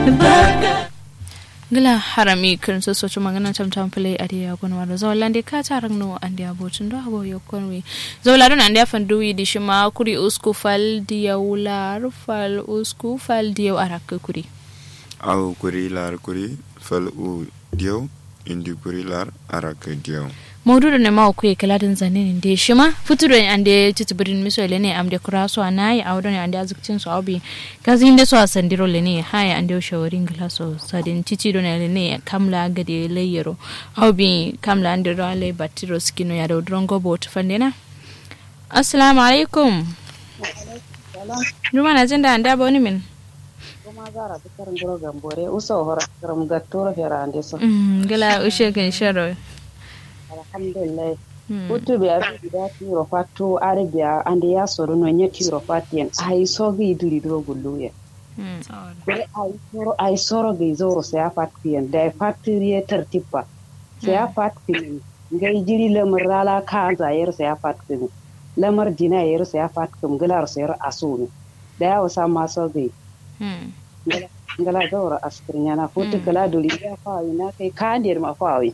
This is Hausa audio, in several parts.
gila harami kirin so socho magana tam tam play adi ya gon waro zo lande ka tarang no andi abotun do abo yo konwi zo la don andi afan duwi di shima kuri usku fal diya ular fal usku fal diya arak kuri aw kuri lar kuri fal u diyo indi kuri lar arak diyo maududu ne ma ku kala din zanin de shima futuro ande titibirin miso le ne amde kuraso anai awdo ne ande azukcin so abi kazi inde so asandiro le ne haya ande shawarin glaso sadin titi do ne ne kamla gade layero awbi kamla ande rale batiro skino ya do drongo bot fandena assalamu alaikum Juma na jinda ande aboni min kuma zara ta karin guro gambore uso hora karam gattoro fera ande so Mm, gala ushe kan sharo alhamdulillah kutu biya da tiro fatto arabiya ande ya soro no nya tiro fatien ai so gi duri do gulluye Mm. be ai soro ai soro gi zoro se afat kien da factory tertipa se afat kien ngai jiri lamar rala ka zayar se afat kien lamar dina yar se afat kum galar se yar asuni da ya wasa ma so gi Mm. ngala zoro askirnya na futu kala duri ya fa ina kai kandir ma fa wi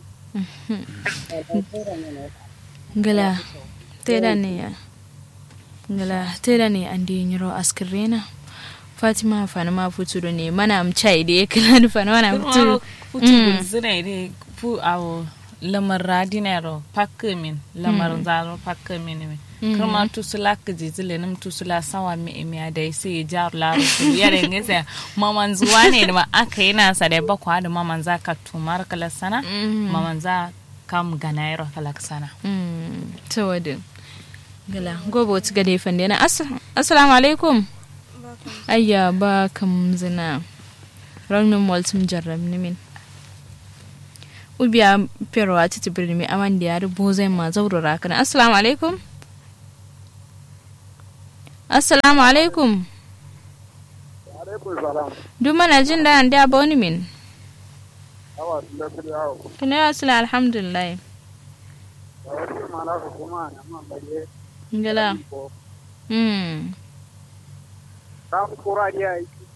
ngala teda ne ya ngala teda ne andi nyiro askrena fatima fana ma futu do ne mana am chai de kala du fana mana futu futu gulzina ide fu awo lamar radinero pakke min lamar zaro pakke min min kuma tusula ka jijile nim tusula sawa mi mi ada sai jar la ru yare ngese maman zuwa ne da aka yana sa da bakwa da maman za ka tumar kala sana maman za kam ganairo kala sana mm to wadu ngala gobo ti gade fande na As- assalamu alaikum ayya ba kam zina raunin multum jarrab ni min ubiya pero a titi birni mai aman da ya rubo zai ma zaurara kana assalamu alaikum assalamu alaikum duk mana jin da an da ba wani min kina ya sila alhamdulillah ngala mm kam kuradiya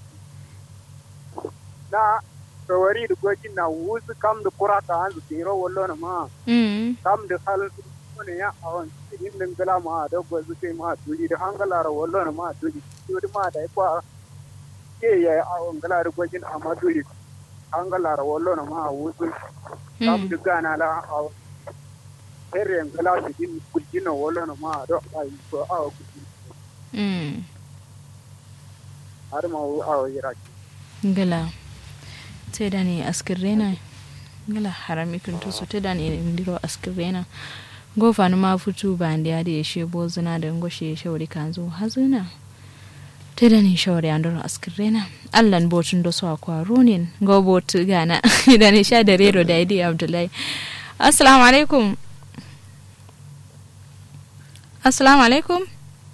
na tawari da gwajin na wuzu kam da kura ta hanzu tiro wallo na ma mm kam da hal ne ya awon cikin din gala ma da gwazu kai ma tuli da hangala ra wallo na ma tuli tuli ma da kwa ke ya awon gala da gwajin amma tuli hangala ra wallo na ma wuzu kam da gana la awon herre gala da din kuljin na wallo na ma da ai ko awo kuljin mm har ma awo yiraki ngala teda ne askirrena ngala harami kuntu so teda ne ndiro askirrena go fanu ma futu bandi ade yeshe bozuna da ngoshe shawri kanzo hazuna teda ne shawri andoro askirrena allan botun do so akwa ronin go botu gana da ne sha da rero da idi abdullahi assalamu alaikum assalamu alaikum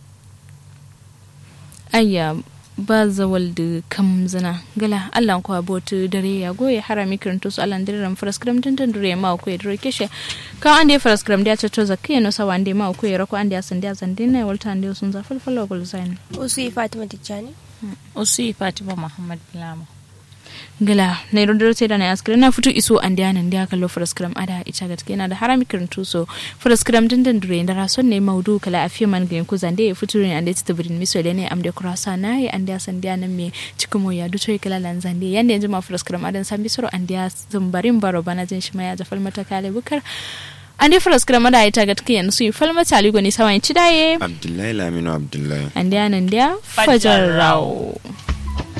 ayya ba zawal da kam zina gala allah ko abotu dare ya goye harami kirinto su allah dare ram faraskram tantan dure ma ko ya dure keshe ka ande faraskram da ta to zakiya no sawa ande ma ko ya rako ande asan da zan dinna walta ande sun za falfalo gol zain Usu Fatima Tijjani. usi fatima muhammad bilama gala na yi rundar sai da na askirin na fito iso an diya nan diya kallo faraskram ada ita gaske yana da harami kirinto so faraskram tantan dure da rason ne maudu kala afiya man gayin ku zande ya fito ne ande ta birin miso ne am da kurasa na yi ande asan diya nan me cikin mo ya duto ya kala lan zande yanda yanzu ma faraskram adan san bisoro an diya zumbarin baro bana jin shi ma ya jafal mata kale bukar an dai faraskram ada ita gaske yanzu su yi falmata ligo ne sawan ci daye abdullahi laminu abdullahi an diya nan diya fajar rawo